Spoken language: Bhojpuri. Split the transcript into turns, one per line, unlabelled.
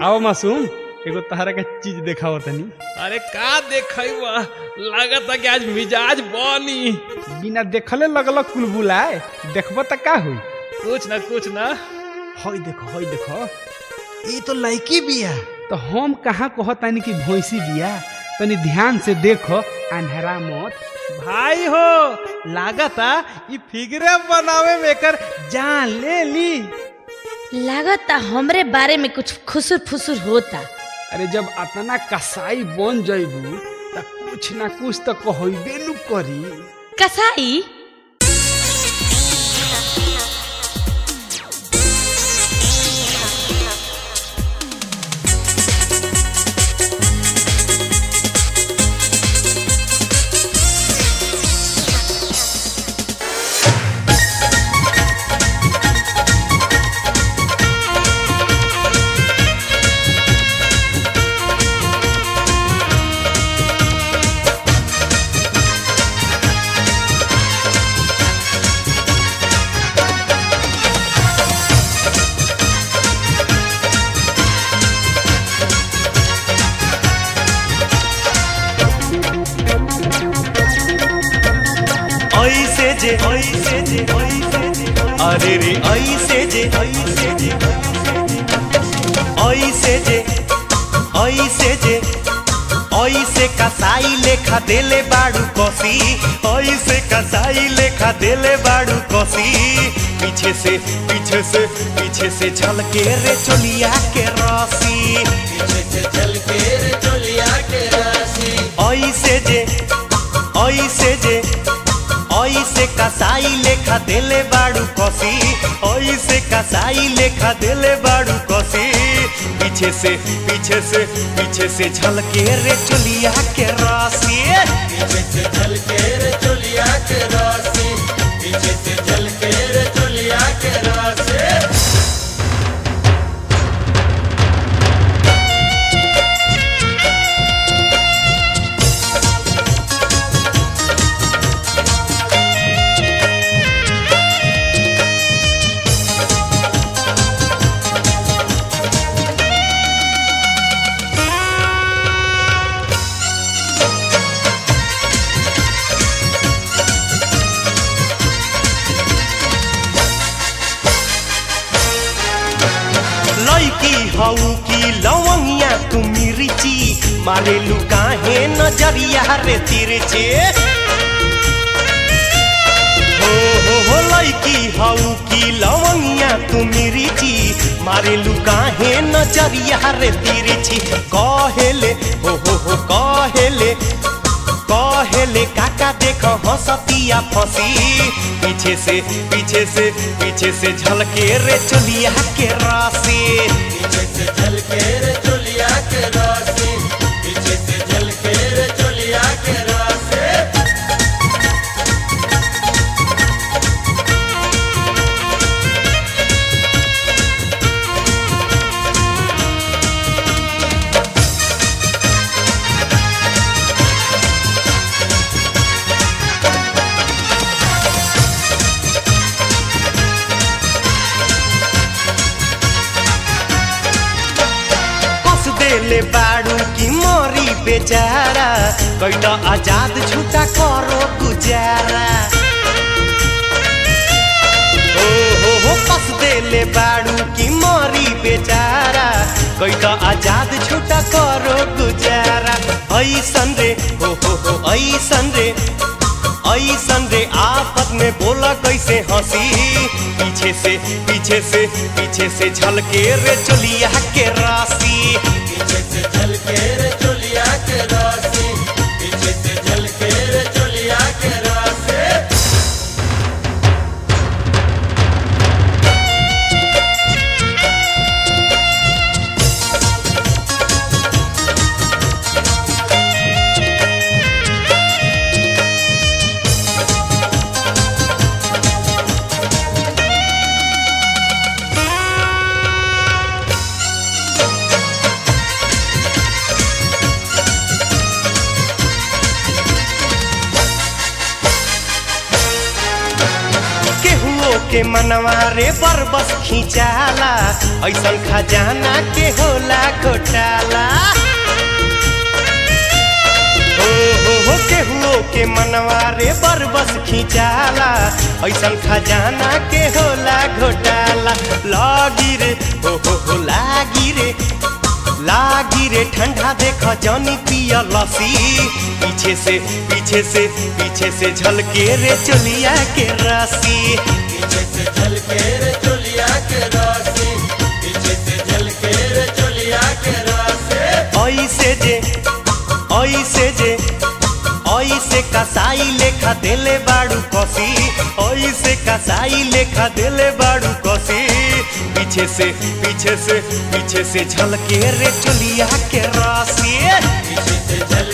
आओ मासूम एगो तहरा का चीज देखाओ तनी
अरे का देखैबा लागत कि आज मिजाज बनी
बिना देखले लगल कुलबुलाए देखब त का होई
कुछ ना कुछ ना
हई देखो हई देखो
ये तो लड़की बिया
तो हम कहाँ कहतानी कि भैंसी बिया तनी ध्यान से देखो अंधेरा मत
भाई हो लागता ई फिगरे बनावे में कर जान ले ली
लागता हमरे बारे में कुछ खुसुर फुसुर होता
अरे जब अतना कसाई बन जइबू त कुछ ना कुछ तो कहबे नु करी
कसाई
ऐसे जे ऐसे जे ऐसे जे अरे रे ऐसे जे ऐसे जे ऐसे जे ऐसे जे ऐसे कसाई लेखा देले बाड़ू कसी ऐसे कसाई लेखा देले बाड़ू कसी पीछे से पीछे से पीछे से झलके रे चोलिया के रसी ऐसे जे ऐसे जे ऐसे कसाई लेखा देले बाड़ू कसी ऐसे कसाई लेखा देले बाड़ू कसी पीछे से पीछे से पीछे से झलके रे चोलिया के रासी लड़की हऊ की लवंगिया तुम रिची मारे लुकाहे नजरिया रे तिरछे हो हो हो लड़की हऊ की लवंगिया तुम रिची मारे लुकाहे नजरिया रे तिरछी कहेले हो हो हो कहेले कहेले काका देख हंसतिया फंसी पीछे से पीछे से पीछे से झलके रे चलिया के रासी कस देले बाड़ू की मोरी बेचारा कैटा आजाद छूटा करो गुजारा ओ हो हो कस देले बाड़ू की मोरी बेचारा कैटा आजाद छूटा करो गुजारा ऐसन रे हो हो हो ऐसन रे ऐसन रे आफत में बोला कैसे हंसी पीछे से पीछे से पीछे से झलके रे चलिया के रासी के मनवा रे बरबस खिंचाला ऐसन खजाना के होला घोटाला हो हो हो केहुओ के मनवा रे बरबस खिंचाला ऐसन खजाना के होला घोटाला लागी रे हो हो हो लागी रे लागी रे ठंडा देख जानी पिया लसी पीछे से पीछे से पीछे से झलके रे चलिया के रासी
पीछे से झल के रे चोलिया के रासी पीछे से झल के रे चोलिया के रासी
ऐसे जे ऐसे जे ऐसे कसाई लेखा देले बाड़ू कसी ऐसे कसाई लेखा देले बाड़ू कसी पीछे से पीछे से पीछे से झलके रे चलिया के रासी
पीछे से झल